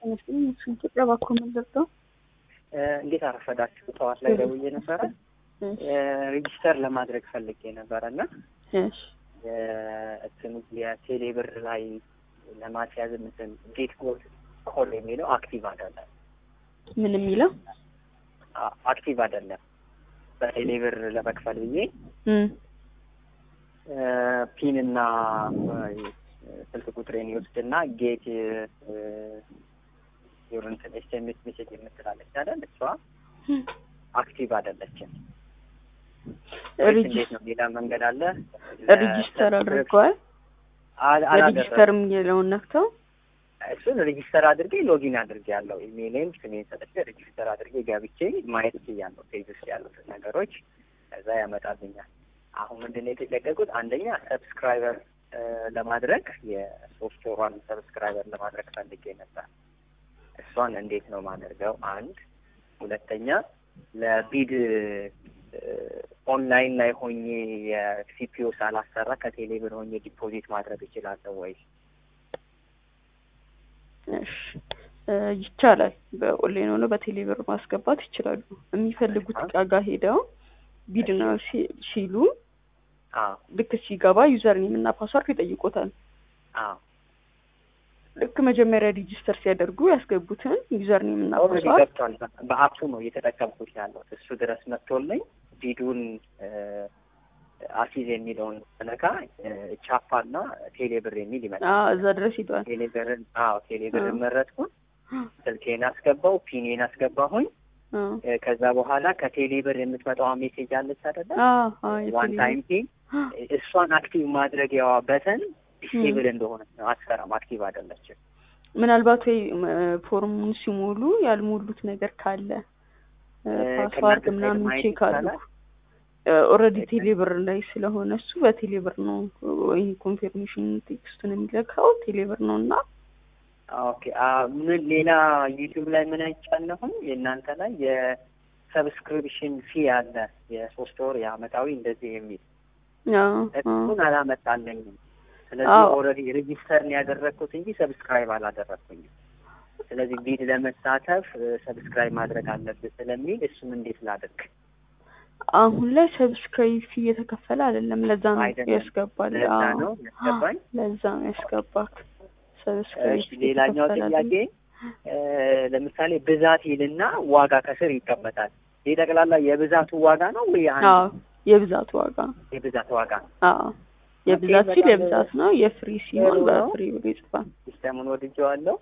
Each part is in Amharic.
ተመስገን ኢትዮጵያ ባኮ መለርቶ እንዴት አረፈዳችሁ? ጠዋት ላይ ደውዬ ነበረ ሬጂስተር ለማድረግ ፈልጌ ነበረ እና እንትኑ የቴሌ ብር ላይ ለማስያዝ እንትን ጌት ኮድ ኮል የሚለው አክቲቭ አይደለም። ምን የሚለው አክቲቭ አይደለም። በቴሌ ብር ለመክፈል ብዬ ፒን እና ስልክ ቁጥሬን ይወስድና ጌት የሆነንትን ኤስኤምኤስ ሜሴጅ የምትላለች አይደል? እሷ አክቲቭ አይደለችም። እንዴት ነው? ሌላ መንገድ አለ? ሬጂስተር አድርገዋል። ሬጂስተር የሚለውን ነክተው እሱን ሬጂስተር አድርጌ ሎጊን አድርጌ ያለው ኢሜይሌን ስሜን ሰጥቼ ሬጂስተር አድርጌ ገብቼ ማየት ችያለሁ። ፔጅ ውስጥ ያሉትን ነገሮች ከዛ ያመጣልኛል። አሁን ምንድን ነው የተጨቀቁት? አንደኛ ሰብስክራይበር ለማድረግ የሶስት ወሯን ሰብስክራይበር ለማድረግ ፈልጌ ነበር። እሷን እንዴት ነው ማደርገው? አንድ ሁለተኛ ለቢድ ኦንላይን ላይ ሆኜ የሲፒኦ ሳላሰራ ከቴሌ ብር ሆኜ ዲፖዚት ማድረግ እችላለሁ ወይ? እሺ ይቻላል። በኦንላይን ሆነ በቴሌ ብር ማስገባት ይችላሉ። የሚፈልጉት እቃ ጋር ሄደው ቢድ ነው ሲሉ ልክ ሲገባ ዩዘር ኔም እና ፓስዋርድ ይጠይቆታል። ልክ መጀመሪያ ሬጂስተር ሲያደርጉ ያስገቡትን ዩዘር ኔም እና ፓስዋርድ ገብቷል። በአፑ ነው እየተጠቀምኩት ያለው እሱ ድረስ መጥቶልኝ ቢዱን አሲዝ የሚለውን ነካ ቻፓ እና ቴሌብር የሚል ይመጣል። እዛ ድረስ ሂዷል። ቴሌብርን አዎ ቴሌብርን መረጥኩን። ስልኬን አስገባው፣ ፒኔን አስገባሁኝ። ከዛ በኋላ ከቴሌብር የምትመጣዋ ሜሴጅ አለች አይደለ? ዋን ታይም ፒን እሷን አክቲቭ ማድረጊያዋ በተን ዲስቴብል እንደሆነ ነው። አትሰራም፣ አክቲቭ አይደለችም። ምናልባት ወይ ፎርሙን ሲሞሉ ያልሞሉት ነገር ካለ ፓስዋርድ ምናምን ቼክ አድርጉ። ኦልሬዲ ቴሌብር ላይ ስለሆነ እሱ በቴሌብር ነው ወይ ኮንፊርሜሽን ቴክስቱን የሚለካው ቴሌብር ነው እና ኦኬ ምን ሌላ ዩቲዩብ ላይ ምን አይቻለሁም የእናንተ ላይ የሰብስክሪፕሽን ፊ አለ የሶስት ወር የአመታዊ እንደዚህ የሚል እሱን አላመጣለኝም። ስለዚህ ኦልሬዲ ሬጂስተር ነው ያደረግኩት እንጂ ሰብስክራይብ አላደረግኩኝም። ስለዚህ ቢድ ለመሳተፍ ሰብስክራይብ ማድረግ አለብህ ስለሚል እሱን እንዴት ላድርግ? አሁን ላይ ሰብስክራይብ ፊ እየተከፈለ አይደለም። ለዛ ነው ያስገባል። ለዛ ነው ያስገባኝ። ለዛ ነው ያስገባክ። ሰብስክራይብ ሌላኛው ጥያቄ ለምሳሌ ብዛት ይልና ዋጋ ከስር ይቀመጣል። ይህ ጠቅላላ የብዛቱ ዋጋ ነው ወይ? አዎ የብዛቱ ዋጋ የብዛት ዋጋ ነው። አዎ የብዛት ሲል የብዛት ነው። የፍሪ ሲሆን በፍሪ ብሎ ይጽፋል። ሲስተሙን ወድጀዋለሁ።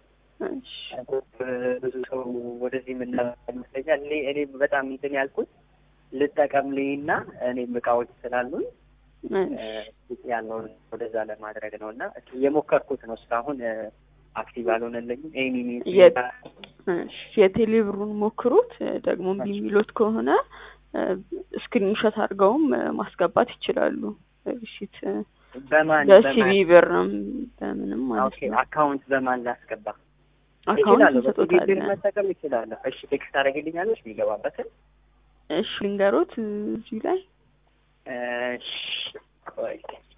ብዙ ሰው ወደዚህ የምናመ ይመስለኛል። እኔ እኔ በጣም እንትን ያልኩት ልጠቀም ልይና እኔም እቃዎች ስላሉኝ ያለውን ወደዛ ለማድረግ ነው እና የሞከርኩት ነው። እስካሁን አክቲቭ አልሆነልኝም። ኤኒ የቴሌብሩን ሞክሩት። ደግሞ እምቢ የሚሉት ከሆነ ስክሪንሾት አድርገውም ማስገባት ይችላሉ። ሪሲት በማን በሲቪ ብርም በምንም ማለት ነው። አካውንት በማን ላስገባ? አካውንት እንሰጦታለን። መጠቀም ይችላለሁ። እሺ ቴክስት ታደርግልኛለች የሚገባበትን እሺ ልንገሮት እዚህ ላይ እሺ ቆይ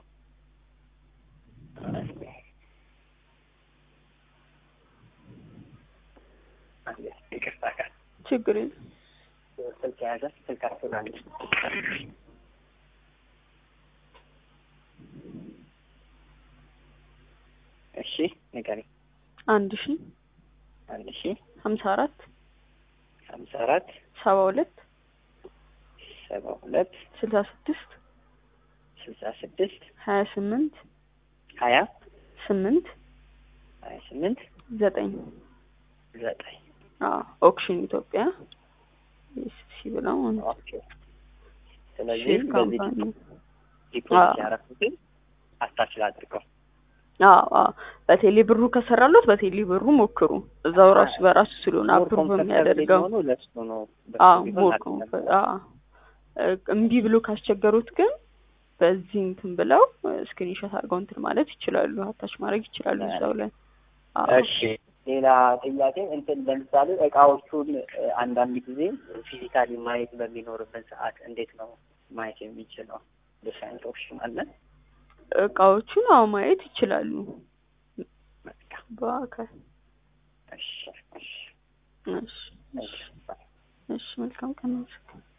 ይቅርታ ጋር ችግር የለም። ስልክ የያዘ ስልክ አስላለች እሺ ንገሪኝ። አንድ ሺ አንድ ሺ ሀምሳ አራት ሀምሳ አራት ሰባ ሁለት ሰባ ሁለት ስልሳ ስድስት ስልሳ ስድስት ሀያ ስምንት ሀያ ስምንት ሀያ ስምንት ዘጠኝ ዘጠኝ ኦክሽን ኢትዮጵያ ሲ ብለው ኦኬ። ስለዚህ በዚህ ካምፓኒ ዲፖዚት ያረኩትን አታች ላድርገው። በቴሌ ብሩ ከሰራሎት በቴሌ ብሩ ሞክሩ። እዛው ራሱ በራሱ ስለሆነ አፕሩቭ የሚያደርገው ለሱ ነው። ሞር እምቢ ብሎ ካስቸገሩት ግን በዚህ እንትን ብለው ስክሪንሾት አድርገው እንትን ማለት ይችላሉ። አታች ማድረግ ይችላሉ እዛው ላይ። እሺ ሌላ ጥያቄ እንትን ለምሳሌ እቃዎቹን አንዳንድ ጊዜ ፊዚካሊ ማየት በሚኖርበት ሰዓት እንዴት ነው ማየት የሚችለው? እንደዚህ አይነት ኦፕሽን አለ? እቃዎቹን አዎ ማየት ይችላሉ በአካል። እሺ እሺ እሺ እሺ መልካም ቀን